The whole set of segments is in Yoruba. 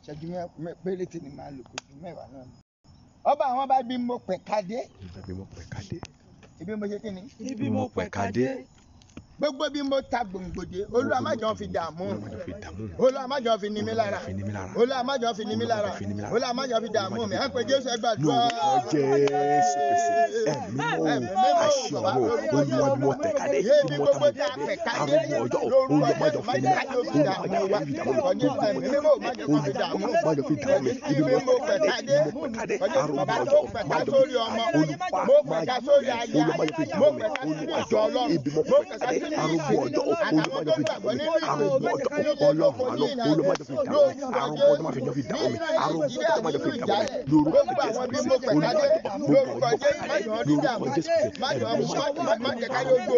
ìṣẹ́jú mẹ́- péréte ni màá lò kó ju mẹ́wàá náà. ọba àwọn bá bí mo pẹ̀ka dé Ibi mo pẹ̀ka dé. ibi mo ṣe kí ni ibi mo pẹ̀ka dé gbogbo bí mo ta gbòǹgbòdè olúwa má jọ fi dààmú Olùmọ̀jọ fi dààmú mi. olúwa má jọ fi ní mi lára Fi ní mi lára. olúwa má jọ fi ní mi lára Fi ní mi lára. olúwa má jọ fi dààmú mi ẹ pé jésù ẹ gbàdúrà. Lórúkọ Jésù Kristi. Ẹ̀mí mọ́ àṣẹ ọ̀rọ̀ olúwa bí mo tẹ̀ka dé. Bí mo ta mo tẹ̀ka dé. Arúgbó ọjọ́ olùmọ̀jọ fi ní mi lára. Olùmọ̀jọ fi ní mi lára. Olùmọ̀jọ fi dààmú mi. Olùmọ̀jọ fi dààmú mi. Ibi mo pẹ̀ka dé. Ibi mo pẹ̀ka dé. Arúgbó ọjọ́ májọ fi dààmú mi. Olùpa májọ olùmọ̀jọ fi dààmú mi. Olùwàjọ ibi mo pẹ̀ka dé. Arúgbó ọjọ́ olùmọ̀jọ fi dààmú mi. Arúgbó ọjọ́ ọlọ́run àná olùmọ̀jọ fi dààmú mi. Arúgbó ọjọ́ májọ fi dààmú mi. Arúgbó ọjọ́ májọ fi dààmú mi. Lórúkọ Jésù Kristi. Olùwàjọ gbogbo ọjọ́ pẹ̀ka dé. Lórúkọ Jésù Kristi. Ẹ̀mí mọ́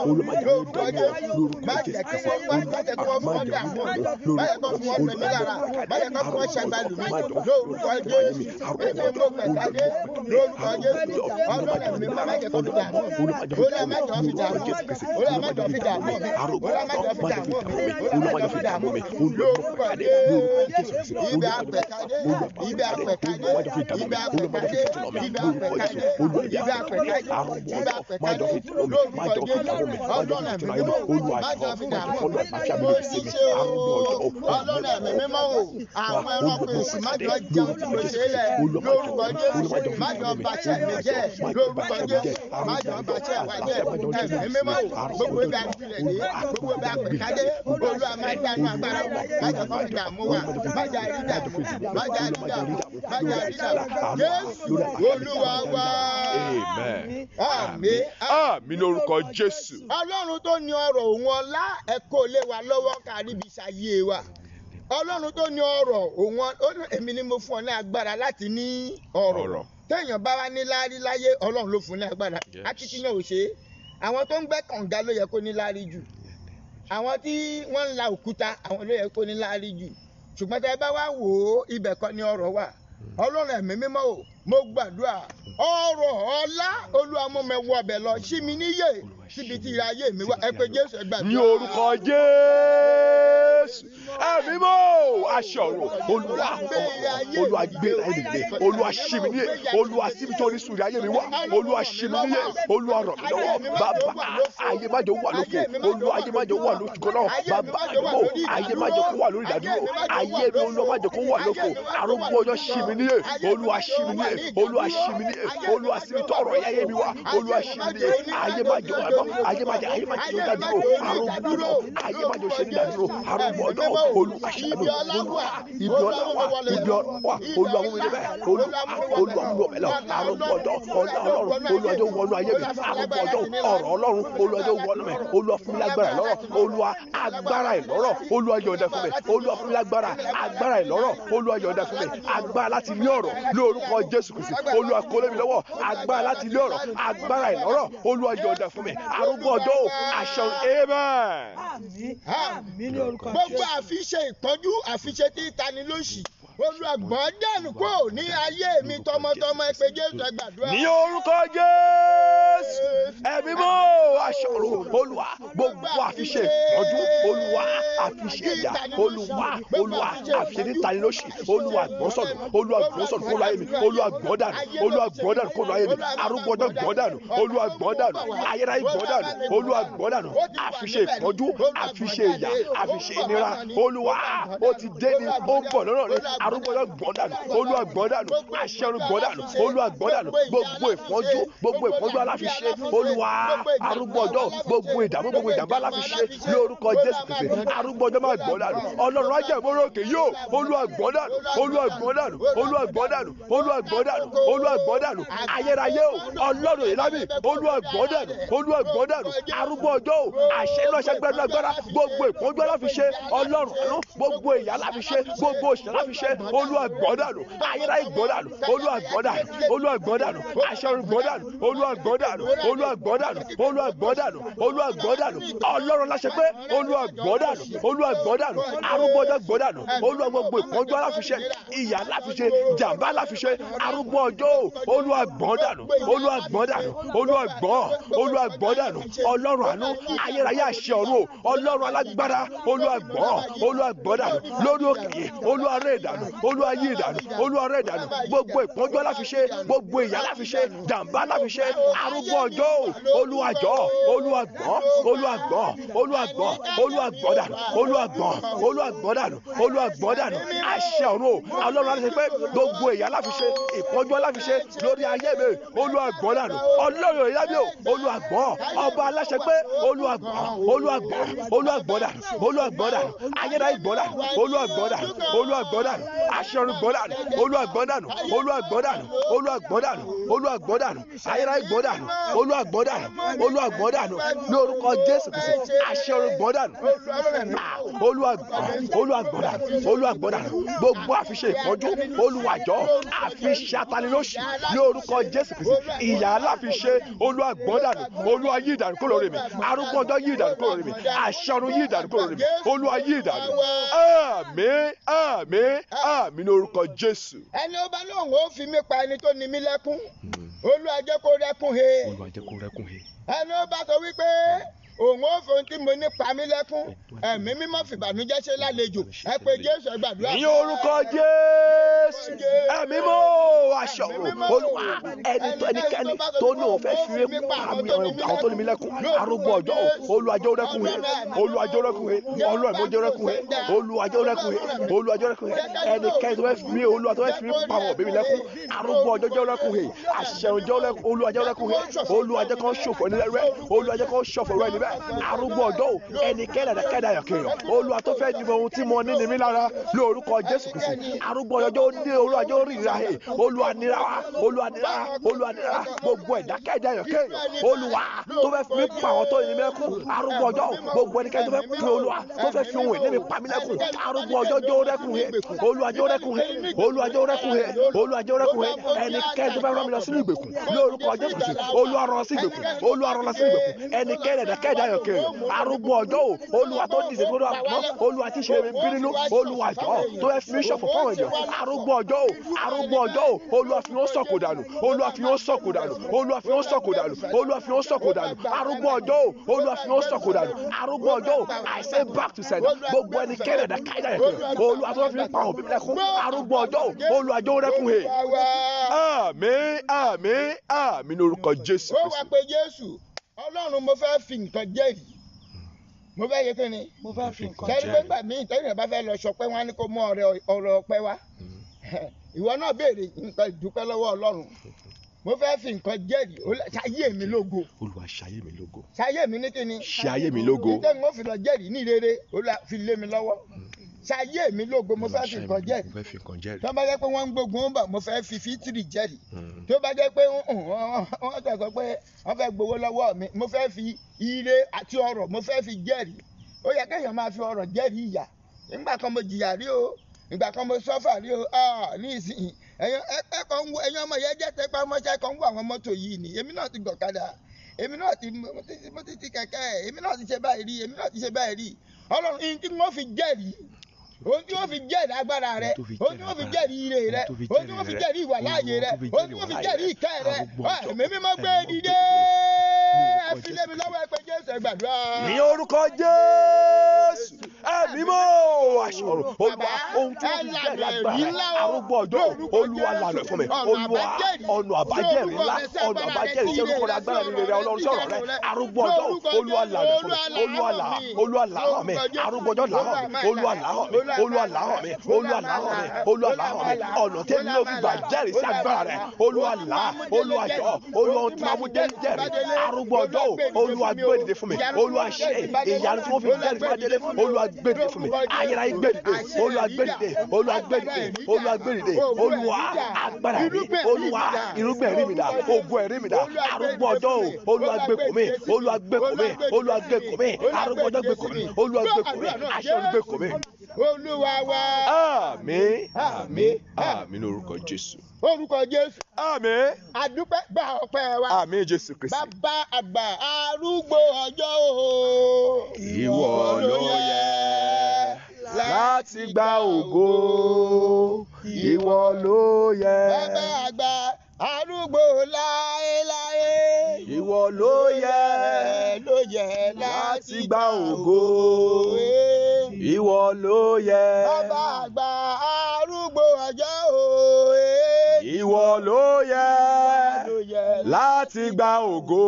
ọlọ́run ẹ̀mí mímọ́ o àwọn ẹranko èsì má jọ jẹun tí mo ṣe é lẹ̀ lórúkọ jésù má jọ bàṣẹ mi jẹ́ lórúkọ jésù má jọ bàṣẹ wa jẹ́ ẹ̀mí mímọ́ o gbogbo ibi àgbìlẹ̀ dé gbogbo ibi àpèkádé olúwa má dánú agbára wa má jọ kọ́ ìdààmú wa má jà rí dààmú má jà rí dààmú má jà rí dààmú jésù olúwa wa Amen. àmín. Àmín lórúkọ Jésù. ọlọ́run tó ní ọrọ̀ òun ọlá ẹ kó lé wa lọ́wọ́ kárí ibi ṣayé wa ọlọ́run tó ní ọrọ̀ òun ọ- ó ní èmi ni mo fún ọ ní agbára láti ní ọrọ̀ Ọrọ̀. téèyàn bá wá ní láárí láyé ọlọ́run ló fún ní agbára Yes. akitiyan ò ṣe é àwọn tó ń gbẹ́ kànga ló yẹ kó ní láárí jù àwọn tí wọ́n ń la òkúta àwọn ló yẹ kó ní láárí jù ṣùgbọ́n tẹ́ ẹ bá wá wò ó ibẹ̀ kọ́ ni ọrọ̀ wà ọlọ́run ẹ̀mí mímọ́ o mo gbàdúrà ọrọ̀ ọlá olúwa mú mi wọ ọbẹ̀ lọ sí mi níyè síbi tí ire ayé mi wá ẹ pé jésù ẹ gbàdúrà. Ní orúkọ Jésù. Ẹ̀mí mọ́ aṣọ ọ̀rọ̀ olúwa olúwa gbé láyé mi dé olúwa ṣí mi níyè olúwa síbi tí orísun ìrìn ayé mi wà olúwa ṣí mi níyè olúwa ràn mí lọ́wọ́ bàbá ayé má jẹ́ ó wà lófo olúwa ayé má jẹ́ ó wà lójúkọ náà bàbá àdúgbò ayé má jẹ́ kó wà lórí ìdádúró ayé mi olúwa má jẹ́ kó wà lófo arúgbó ọjọ́ ṣí mi níyè olúwa ṣí mi níyè olúwa ṣí mi níyè olúwa síbi tí ọ̀rọ̀ ayé mi wà olúwa ṣí mi níyè ayé má jẹ́ ó wà lọ ayé má jẹ́ ayé má jẹ́ ó dádúró arúgbó ọjọ́ ayé má jẹ́ ó ṣe ní ìdádúró arúgbó ọjọ́ olúwa ṣí mi olúwa ibi ọlá wà ibi ọlá wà olúwa mú mi débẹ̀ olúwa olúwa mú mi ọbẹ̀ lọ arúgbó ọjọ́ ọlá ọlọ́run olúwa jẹ́ wọnú ayé mi arúgbó ọjọ́ ọ̀rọ̀ ọlọ́run olúwa jẹ́ wọnú mi olúwa fún mi lágbára ìlọ́rọ̀ olúwa agbára ìlọ́rọ̀ olúwa yọ̀ǹda fún mi olúwa fún mi lágbára agbára ìlọ́rọ̀ olúwa yọ̀ǹda fún mi agbára láti ní ọ̀rọ̀ ní orúkọ jésù kristi olúwa kó lé mi lọ́wọ́ agbára láti ní ọ̀rọ̀ agbára ìlọ́rọ̀ olúwa yọ̀ǹda fún mi arúgbó ọjọ́ àṣẹ amen. àmín àmín ní orúkọ gbogbo Jésù. àfiṣe ìpọ́njú àfiṣe tí ìtani lóṣì olùgbọ́n dànù kó ní ayé mi tọmọtọmọ ẹ pé jésù ẹ gbàdúrà. ní orúkọ jésù ẹ̀mí mọ́ aṣọ̀rò olúwa gbogbo àfiṣe ìtọ́jú olúwa àfiṣe ìyà olúwa olúwa àfiṣe nítani lóṣì olúwa gbọ́sọ̀nù olúwa gbọ́sọ̀nù kó láyé mi olúwa gbọ́dànù olúwa gbọ́dànù kó láyé mi arúgbó ọjọ́ gbọ́dànù olúwa gbọ́dànù ayérayé gbọ́dànù olúwa gbọ́dànù àfiṣe ìtọ́jú àfiṣe ìyà àfiṣe ìnira olúwa ó ti dé ní ó ń bọ̀ lọ́nà rẹ arúgbó ọjọ́ gbọ́dànù olúwa gbọ́dànù aṣẹ́rù gbọ́dànù olúwa gbọ́dànù gbogbo ìpọ́njú gbogbo ìpọ́njú aláfiṣe olúwa arúgbó ọjọ́ gbogbo ìdààmú gbogbo ìdààmú aláfiṣe lórúkọ jésù kristi arúgbó ọjọ́ máa gbọ́dànù ọlọ́run ajá ìmọ̀ràn òkè yóò olúwa gbọ́dànù olúwa gbọ́dànù olúwa gbọ́dànù olúwa gbọ́dànù olúwa gbọ́dànù ayérayé o ọlọ́run ìlàmì olúwa gbọ́dànù olúwa gbọ́dànù arúgbó ọjọ́ o àṣẹ náà ṣe gbẹ́dúrà gbára gbogbo ìpọ́njú aláfiṣe ọlọ́run àánú gbogbo ìyà aláfiṣe gbogbo òṣìṣẹ́ aláfiṣe olúwa gbọ́dànù ayérayé gbọ́dànù olúwa gbọ́dànù olúwa gbọ́dànù aṣọ́run gbọ́dànù olúwa gbọ́dànù olúwa gbọ́dànù olúwa gbọ́dànù olúwa gbọ́dànù ọlọ́run láṣẹ pé olúwa gbọ́dànù olúwa gbọ́n dànù arúgbó ọjọ́ gbọ́n dànù olúwa gbogbo ìpọ́njú aláfiṣe ìyà aláfiṣe jàǹbá aláfiṣe arúgbó ọjọ́ o olúwa gbọ́n dànù olúwa gbọ́n dànù olúwa gbọ́n olúwa gbọ́n dànù ọlọ́run àánú ayérayé àṣẹ ọ̀run o ọlọ́run alágbára olúwa gbọ́n olúwa gbọ́n dànù lórí òkè yìí olúwa rẹ̀ dànù olúwa yí dànù olúwa rẹ̀ dànù gbogbo ìpọ́njú aláfiṣe gbogbo ìyà aláfiṣe jàǹbá aláfiṣe arúgbó ọjọ́ o olúwa jọ̀ọ́ olúwa gbọ́n olúwa gbọ́n olúwa gbọ́n olúwa gbọ́n dànù olúwa gbọ́n olúwa gbọ́n dànù olúwa gbọ́n dànù àṣẹ ọ̀run o ọlọ́run aláṣẹ pé gbogbo ìyà aláfiṣe ìpọ́njú aláfiṣe lórí ayé mi olúwa gbọ́n dànù ọlọ́run ìyá mi o olúwa gbọ́n ọba aláṣẹ pé olúwa gbọ́n olúwa gbọ́n olúwa gbọ́n dànù olúwa gbọ́n dànù ayérayé gbọ́n dànù olúwa gbọ́n dànù olúwa gbọ́n dànù àṣẹ ọ̀run gbọ́n dànù olúwa gbọ́n dànù olúwa gbọ́n dànù olúwa gbọ́n dànù olúwa gbọ́n dànù ayérayé gbọ́n dànù olúwa gbọ́n dànù olúwa gbọ́n dànù lórúkọ jésù kristi àṣẹ ọ̀run gbọ́n dànù olúwa gbọ́n olúwa gbọ́n dànù olúwa gbọ́n dànù gbogbo àfiṣe ìpọ́njú olúwa jọ̀ọ́ àfiṣe atanilóṣì lórúkọ jésù kristi ìyà aláfiṣe olúwa gbọ́n dànù olúwa yí ìdànù kúrò lórí mi arúgbó ọjọ́ yí ìdànù kúrò lórí mi àṣẹ ọ̀run yí ìdànù kúrò lórí mi olúwa yí ìdànù àmín àmín àmín lórúkọ jésù. ẹni ó bá lóun ó fi mí pa ẹni tó ní mí lẹ́kún olúwa jẹ́ kó rẹ́kún he olúwa jẹ́ kó rẹ́kún he. ẹni ó bá sọ wípé òun ó fohun tí mo ní pa mí lẹ́kún ẹ̀mí mímọ́ fìbànújẹ́ ṣe lálejò ẹ pé jésù ẹ gbàdúrà. ní orúkọ jésù ẹ̀mí mọ́ aṣọ olúwa ẹni tó ẹnikẹ́ni tó ní òun fẹ́ fi mí pa mi àwọn tó ní mi lẹ́kún arúgbó ọjọ́ olùwàjọ́ rẹ́kún he olùwàjọ́ rẹ́kún he olùwàjọ́ rẹ́kún he olùwàjọ́ rẹ́kún he olùwàjọ́ rẹ́kún he ẹnikẹ́ni tó fẹ́ fi mí olúwa tó fẹ́ fi mí pa àwọn òbí mi lẹ́kún arúgbó ọjọ́ jẹ́ rẹ́kún he àṣẹ̀rùnjẹ́ olùwàjọ́ rẹ́kún he olùwàjọ́ kan ṣòfò ẹni rẹ olùwàjọ́ kan ṣòfò rẹ níbẹ̀ arúgbó ọjọ́ ẹnikẹ́ni ẹ̀dẹ̀kẹ́dà yọ̀kẹ́yọ̀ olúwa tó fẹ́ dìbò ohun tí mo ní ní mi lára lórúkọ jésù kristi arúgbó ọjọ́ ó ní olúwa jẹ́ orí ìra he olúwa nira wa olúwa nira olúwa nira gbogbo ẹ̀dákẹ́dà yọ̀kẹ́yọ̀ olúwa tó fẹ́ fi mí pa àwọn tó ní mi lẹ́kùn arúgbó ọjọ́ gbogbo ẹnikẹ́ni tó fẹ́ fi olúwa tó fẹ́ fi ohun ìní mi pa mí lẹ́kùn arúgbó ọjọ́ jẹ́ orẹ́kùn he olúwa jẹ́ orẹ́kùn he olúwa jẹ́ orẹ́kùn he olúwa jẹ́ orẹ́kùn he ẹnikẹ́ni tó fẹ́ rán mi lọ sínú ìgbèkùn lórúkọ jésù kristi olúwa rán lọ sí ìgbèkùn olúwa rán lọ sí ìgbèkùn ẹnikẹ́ni ẹ̀dákẹ́dà yọ̀kẹ́yọ̀ arúgbó ọjọ́ o olúwa tó dìde tó dọ̀ mọ́ olúwa tí ṣe mi bínú olúwa jọ tó ẹ fi mí ṣọ̀fọ̀ fáwọn èèyàn arúgbó ọjọ́ o arúgbó ọjọ́ o olúwa fi wọ́n sọ̀kò dànù olúwa fi wọ́n sọ̀kò dànù olúwa fi wọ́n sọ̀kò dànù olúwa fi wọ́n sọ̀kò dànù arúgbó ọjọ́ o olúwa fi wọ́n sọ̀kò dànù arúgbó ọjọ́ o I say back to sender gbogbo ẹni kẹ́rẹ̀ ẹ̀dá káyidá yẹn kẹ́ olúwa tó fi pa òbí mi lẹ́kún arúgbó ọjọ́ o olúwa jẹ́ orẹ́kún he àmín àmín àmín lórúkọ jésù ó wá pé jésù ọlọ́run mo fẹ́ fi nǹkan jẹ́rìí mo fẹ́ yẹ kí ni mo fẹ́ fi nǹkan kẹ́rí pé jẹ́rìí. gbà míì tẹ́lẹ̀ bá fẹ́ lọ sọpẹ́ wọn á ní kó mú ọrẹ ọrẹ ọpẹ́ wá ìwọ náà béèrè nǹkan ìdúpẹ́ lọ́wọ́ ọlọ́run mo fẹ́ fi nǹkan jẹ́rìí ó lẹ- ṣayé mi lógo olúwa ṣayé mi lógo ṣayé mi ní kíni ṣayé mi lógo nítorí mo fi lọ jẹ́rìí ní rere ó lẹ- fi lé mi lọ́wọ́ ṣayé mi lógo mo fẹ́ fi nǹkan jẹ́rìí mo fẹ́ fi nǹkan jẹ́rìí tó bá jẹ́ pé wọ́n ń gbógun ó bà mo fẹ́ fi fítírì jẹ́rìí Mm. tó bá jẹ́ pé wọ́n tẹ̀ sọ pé wọ́n fẹ́ gbowó lọ́wọ́ mi mo fẹ́ fi ire àti ọrọ̀ mo fẹ́ fi jẹ́rìí ó yẹ kéèyàn máa fi ọrọ̀ jẹ́rìí ìyà nígbà kan mo jìyà rí o ìgbà kan mo sọ́fà rí o ah, ní ìsìn ẹ̀yàn ẹ̀kọ́ ń wo ẹ̀yàn ọmọ yẹn jẹ́ tẹ́pá mọ́ṣẹ́ kan ń wo àwọn mọ́tò yìí ni èmi náà ti gọ̀kadà èmi náà ti mo ti- mo ti ti kẹ̀kẹ́ èmi náà ti ṣe báyìí rí èmi náà ti ṣe báyìí rí ọlọ́run ìyìn tí wọ́n fi jẹ́rìí ohun tí wọ́n fi jẹ́rìí agbára rẹ Ohun tó fi ohun tí wọ́n fi jẹ́rìí ire rẹ Ohun tó fi ohun tí wọ́n fi jẹ́rìí jẹ́rìí ìwà láàyè rẹ Ohun tó fi ohun tí wọ́n fi jẹ́rìí jẹ́rìí ìkẹ́ rẹ arúgbó Ah, ọjọ́. èmi mímọ́ gbé Ẹ̀mí dìde mímọ́. ẹ fi lé mi lọ́wọ́ ẹ pé jésù ẹ gbàdúrà. ní orúkọ jésù ẹ̀mí mọ́ aṣọ̀rọ̀ olúwa ohun tí wọ́n fi jẹ́rìí agbára arúgbó ọjọ́ olúwa lànà fún mi olúwa ọ̀nà àbájẹ́rì ńlá ọ̀nà àbájẹ́rì sí orúkọ rẹ agbára mi rere ọlọ́run sọ̀rọ̀ rẹ arúgbó ọjọ́ olúwa lànà fún mi olúwa là olúwa làhàn mi arúgbó ọjọ́ làhàn mi olúwa làhàn mi olúwa làhàn mi olúwa làhàn mi olúwa làhàn mi ọ̀nà tí èmi yóò fi gbà jẹ́rìí sí agbára rẹ olúwa là olúwa jọ olúwa ohun tí wọ́n mú jẹ́rìí jẹ́rìí arúgbó ọjọ́ olúwa gbé dìde fún mi olúwa ṣe ìyanu tí wọ́n fi jẹ́rìí fún adélé olúwa gbé dìde fún mi ayérayé gbé dìde olúwa gbé dìde olúwa gbé dìde olúwa gbé dìde olúwa agbára mi olúwa irúgbìn ẹ̀rí mi dà ogun ẹ̀rí mi dà arúgbó ọjọ́ o olúwa gbé kò mí olúwa gbé kò mí olúwa gbé kò mí arúgbó ọjọ́ gbé kò mí olúwa gbé kò mí aṣọ gbé kò mí. olúwa wa àmín àmín àmín lórúkọ jésù orúkọ jésù àmín àdúpẹ́ gba ọpẹ́ wa àmín jésù kristi. bàbá àgbà arúgbó ọjọ́ o ìwọ ló yẹ. láti gba ògo ìwọ ló yẹ bàbá àgbà arúgbó láéláé. ìwọ ló yẹ ló yẹ láti gba ògo ìwọ ló yẹ bàbá àgbà arúgbó ọjọ́ òye. ìwọ ló yẹ ló yẹ láti gba ògo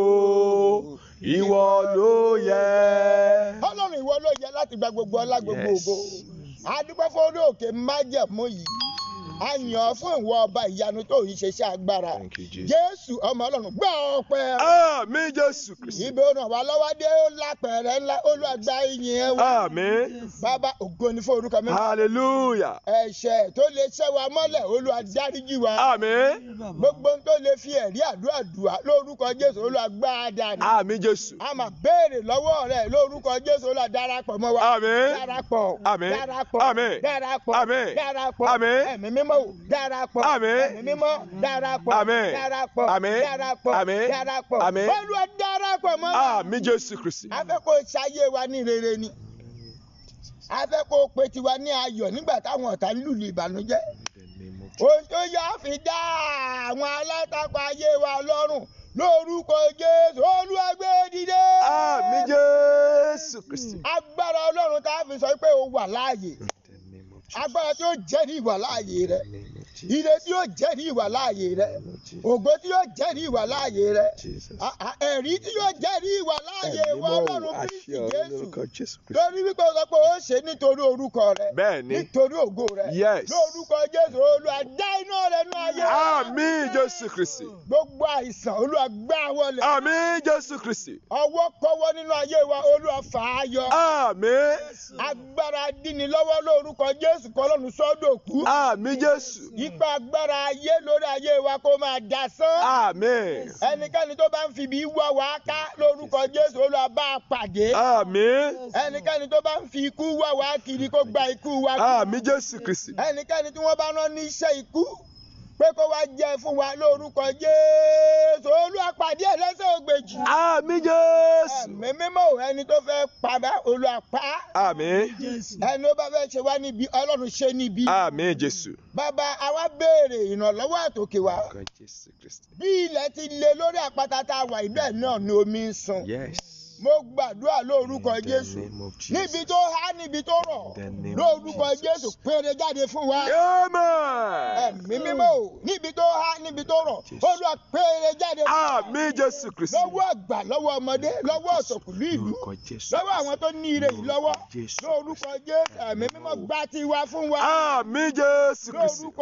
ìwọ ló yẹ. ọlọ́run ìwọ ló yẹ láti gba gbogbo ọlá gbogbo Yes. ògo adúpẹ́ fún orí òkè májẹ̀mú yìí a yàn ọ́ fún ìwọ ọba ìyanu tó yìí ṣe iṣẹ́ agbára Thank you, Jesus. jésù ọmọ ọlọ́run gbọ́ ọpẹ́ àmín jésù kristi. ibi ó ràn wá lọ́wọ́ dé ó lápẹ̀rẹ̀ ńlá olùwàgbà ìyìn ẹ̀ wá àmín bàbá ògo ni fún orúkọ mi hallelujah ẹ̀ṣẹ̀ tó lè ṣẹ́ wa mọ́lẹ̀ olúwa dáríjì wa àmín gbogbo ohun tó lè fi ẹ̀rí àdúrà dùà lórúkọ jésù olúwa gbá a dànù àmín jésù a máa béèrè lọ́wọ́ rẹ̀ lórúkọ jésù olúwa darapọ̀ mọ́ wa àmín darapọ̀ Àmín. darapọ̀ Àmín. darapọ̀ Àmín. darapọ̀ Àmín. ẹ̀mí mímọ́ o darapọ̀ Àmín. ẹ̀mí mímọ́ darapọ̀ Àmín. darapọ̀ Àmín. darapọ̀ Àmín. darapọ̀ Àmín. olúwa darapọ̀ mọ́ wa àmín jésù kristi. a fẹ́ kó ṣayé wa ní rere ni a fẹ́ kó pe tiwa ní ayọ̀ nígbà táwọn ọ̀tá ń lùlù ìbànújẹ́ ohun tó yá fi dá àwọn alátakò ayé wa lọ́rùn lórúkọ jésù olúwa gbé dìde. àmín jésù kristi. agbára ọlọ́run tá a fi sọ pé o wà láàyè agbára tí ó jẹ́rìí ìwà láàyè rẹ ire tí ó jẹ́rìí ìwà láàyè rẹ ògo tí ó jẹ́rìí ìwà láàyè rẹ a- a- ẹ̀rí tí ó jẹ́rìí ìwà láàyè wa ọlọ́run kristi jésù lórí wípé o sọ pé o ṣe nítorí orúkọ rẹ bẹ́ẹ̀ni nítorí ògo rẹ Yes. lórúkọ jésù olúwa dá iná rẹ nú ayé àmín jésù kristi. gbogbo àìsàn olúwa gbá wọlé àmín jésù kristi. ọwọ́ kọ́wọ́ nínú ayé wa olúwa fà á yọ àmín agbára dínni lọ́wọ́ lórúkọ jésù kọ́lọ́run sọ́dọ̀ kú àmín jésù. ipa agbára ayé lórí ayé wa kó máa dasán àmín ẹnikẹ́ni tó bá ń fi ibi wá wa ká lórúkọ jésù olúwa bá a pàdé àmín ẹnikẹ́ni tó bá ń fi ikú wá wa kiri kó gba ikú wa kú àmín jésù kristi. ẹnikẹ́ni tí wọ́n bá rán ní iṣẹ́ ikú pé kó wá jẹ fún wa lórúkọ jésù olúwa pàdé ẹ̀ lẹ́sẹ̀ ògbèjì àmín jésù. ẹ̀mí mímọ́ ò ẹni tó fẹ́ padà olúwa pa á. àmín ẹni ó bá fẹ́ ṣe wá níbi ọlọ́run ṣe níbi. àmín jésù. bàbá àwa béèrè ìrànlọ́wọ́ àtòkè wa jésù kristi. bí ilẹ̀ ti le lórí àpáta tá a wà ibẹ̀ náà ni omi ń sun. yes. mo gbàdúrà lórúkọ jésù níbi tó há níbi tó rọ̀ lórúkọ jésù péré jáde fún wa. amen. ẹ̀mí mímọ́ o níbi tó há níbi tó rọ̀ olúwa péré jáde fún wa. àmín jésù kristi. lọ́wọ́ àgbà lọ́wọ́ ọmọdé lọ́wọ́ ọ̀sọ̀kùlú ìlú lọ́wọ́ àwọn tó ní ire yìí lọ́wọ́ lórúkọ jésù ẹ̀mí mímọ́ gbá tiwa fún wa. àmín jésù kristi. lórúkọ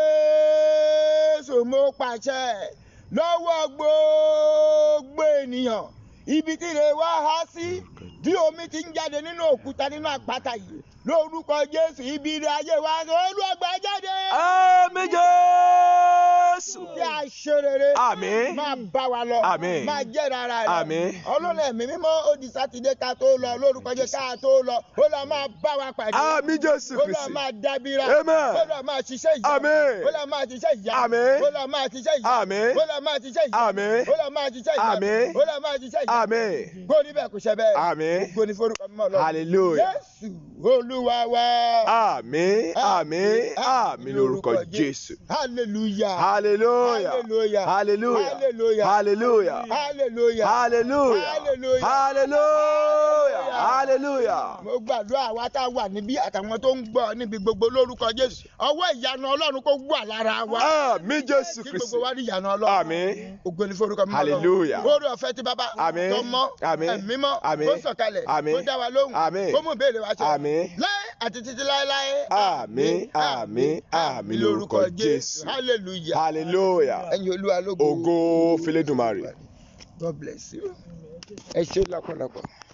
jésù mo pàṣẹ lọ́wọ́ gbogbo ènìyàn ibi tí ire wa há sí bí omi ti ń jáde nínú òkúta nínú àpáta yìí lórúkọ jésù ibi ire ayé wa olúwàgbà jáde. àmín jésù. bí a ṣe rere Àmín. máa bá wa lọ Àmín. máa jẹ́ rárá rẹ̀ Àmín. ọlọ́run ẹ̀mí mímọ́ ó di sátidé ká tó lọ lórúkọ jẹ́ ká tó lọ ó lọ máa bá wa pàdé àmín jésù ó lọ kristi. máa dábìrà Amen. ó lọ máa ṣiṣẹ́ ìyá Àmín. ó lọ máa ṣiṣẹ́ ìyá Àmín. ó lọ máa ṣiṣẹ́ ìyá Àmín. ó lọ máa ṣiṣẹ́ ìyá Àmín. ó lọ máa ṣiṣẹ́ ìyá Àmín. ó lọ máa ṣiṣẹ́ ìyá àmín. kó níbẹ̀ kò ṣe bẹ́ẹ̀ Àmín. kó ní forúkọ mímọ́ lọ hallelujah. jésù olúwa wa àmín àmín àmín lórúkọ jésù. hallelujah hallelujah. hallelujah hallelujah. hallelujah hallelujah. hallelujah hallelujah. Hallelujah. hallelujah. hallelujah. mo gbàdúrà àwa tá a wà níbí àtàwọn tó ń gbọ́ níbi gbogbo lórúkọ jésù ọwọ́ ìyanu ọlọ́run kó wà lára wa àmín jésù kí kristi. gbogbo wa rí ìyanu ọlọ́run àmín. ògo ni forúkọ mímọ́ Hallelujah. lórí ọ̀fẹ́ tí bàbá Àmín. tó mọ́ Àmín. ẹ̀mí mọ́ Àmín. tó sọ̀kalẹ̀ Àmín. tó dá wa lóhùn Àmín. kó mú ìbéèrè wa ṣe Àmín. láé àti títí láéláé àmín àmín àmín lórúkọ jésù. hallelujah hallelujah. ẹ̀yin olúwa lógo ògo fẹlẹ́dùmarè. god bless you ẹ ṣé lọ́pọ̀lọpọ̀.